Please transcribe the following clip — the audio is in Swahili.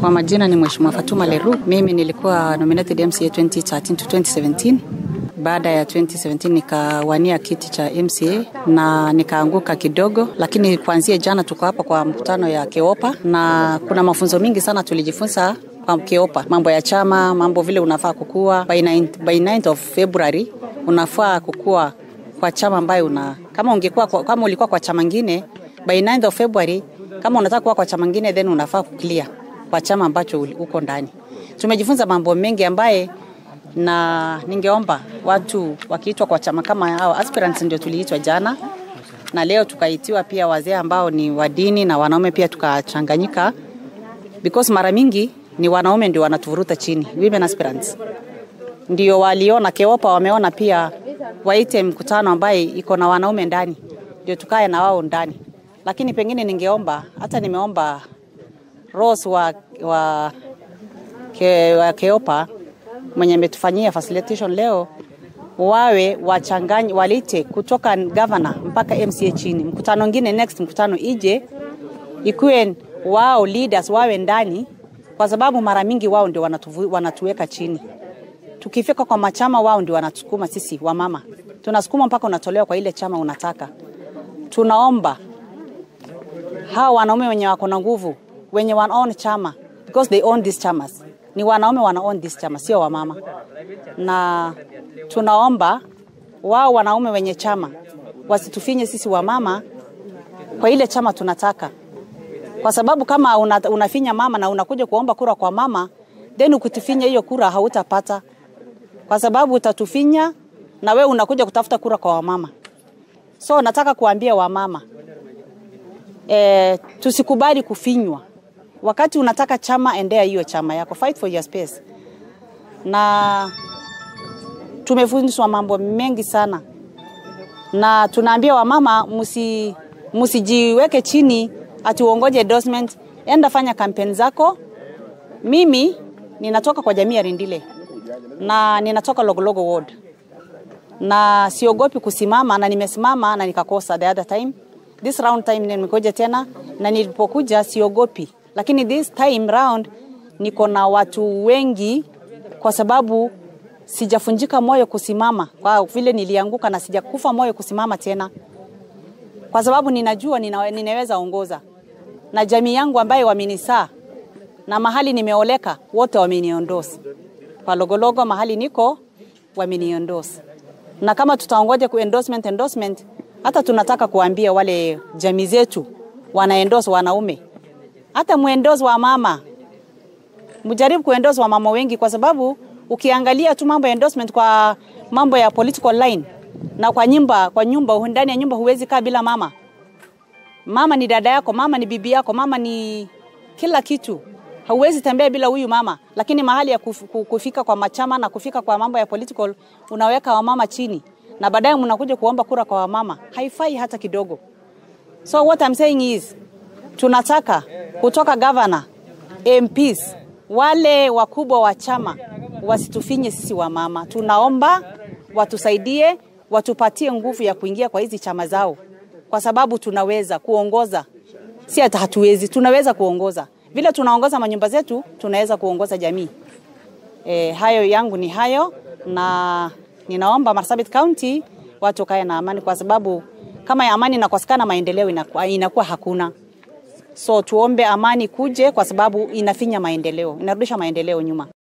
Kwa majina ni Mheshimiwa Fatuma Leru. Mimi nilikuwa nominated MCA 2013 to 2017. Baada ya 2017 nikawania kiti cha MCA na nikaanguka kidogo, lakini kuanzia jana tuko hapa kwa mkutano ya Keopa na kuna mafunzo mingi sana tulijifunza kwa Keopa, mambo ya chama, mambo vile unafaa kukua. By 9, by 9th of February unafaa kukua kwa chama ambayo una kama ungekuwa kwa, kama ulikuwa kwa chama ngine by 9th of February, kama unataka kuwa kwa chama ngine then unafaa kuclear kwa chama ambacho uko ndani. Tumejifunza mambo mengi ambaye na ningeomba watu wakiitwa kwa chama kama hao aspirants, ndio tuliitwa jana na leo tukaitiwa pia wazee ambao ni wa dini na wanaume pia tukachanganyika, because mara mingi ni wanaume ndio wanatuvuruta chini, women aspirants ndio waliona Keopa, wameona pia waite mkutano ambaye iko na wanaume ndani, ndio tukae na wao ndani. Lakini pengine ningeomba hata nimeomba Rose wa, wa, ke, wa Keopa mwenye ametufanyia facilitation leo wawe wachanganye walite kutoka governor mpaka MCA chini. Mkutano mwingine next mkutano ije ikuwe wao leaders wawe ndani, kwa sababu mara mingi wao ndio wanatu, wanatuweka chini. Tukifika kwa machama, wao ndio wanatusukuma sisi wamama, tunasukuma mpaka unatolewa kwa ile chama unataka. Tunaomba hawa wanaume wenye wako na nguvu wenye wana own chama because they own these chamas ni wanaume wana own this chama, sio wamama. Na tunaomba wao wanaume wenye chama wasitufinye sisi wamama kwa ile chama tunataka, kwa sababu kama una, unafinya mama na unakuja kuomba kura kwa mama, then ukitufinya hiyo kura hautapata, kwa sababu utatufinya na we unakuja kutafuta kura kwa wamama. So nataka kuambia wamama e, tusikubali kufinywa wakati unataka chama, endea hiyo chama yako, fight for your space. Na tumefundishwa mambo mengi sana, na tunaambia wamama musi, musijiweke chini ati uongoje endorsement, enda fanya kampeni zako. Mimi ninatoka kwa jamii ya Rindile na ninatoka Logologo ward na siogopi kusimama, na nimesimama na nikakosa the other time. This round time nimekuja tena, na nilipokuja siogopi lakini this time round niko na watu wengi, kwa sababu sijafunjika moyo kusimama, kwa vile nilianguka na sijakufa moyo kusimama tena, kwa sababu ninajua nina, ninaweza ongoza na jamii yangu ambayo wamenisaa na mahali nimeoleka wote wameniondosa kwa Logologo, mahali niko wameniondosa, na kama tutaongoja ku endorsement endorsement, hata tunataka kuambia wale jamii zetu wanaendosa wanaume hata muendozi wa mama mjaribu kuendozi wa mama wengi, kwa sababu ukiangalia tu mambo ya endorsement kwa mambo ya political line na kwa nyumba, kwa nyumba ndani ya nyumba huwezi kaa bila mama. Mama ni dada yako, mama ni bibi yako, mama ni kila kitu. Hauwezi tembea bila huyu mama, lakini mahali ya kufika kwa machama na kufika kwa mambo ya political unaweka wamama chini, na baadaye mnakuja kuomba kura kwa wamama. Haifai hata kidogo. So what I'm saying is tunataka kutoka gavana, MPs, wale wakubwa wa chama wasitufinye sisi wa mama. Tunaomba watusaidie, watupatie nguvu ya kuingia kwa hizi chama zao, kwa sababu tunaweza kuongoza, si hata hatuwezi, tunaweza kuongoza vile tunaongoza manyumba zetu, tunaweza kuongoza jamii. E, hayo yangu ni hayo, na ninaomba Marsabit County watu kae na amani, kwa sababu kama ya amani inakosekana, maendeleo inakuwa, inakuwa hakuna. So tuombe amani kuje, kwa sababu inafinya maendeleo, inarudisha maendeleo nyuma.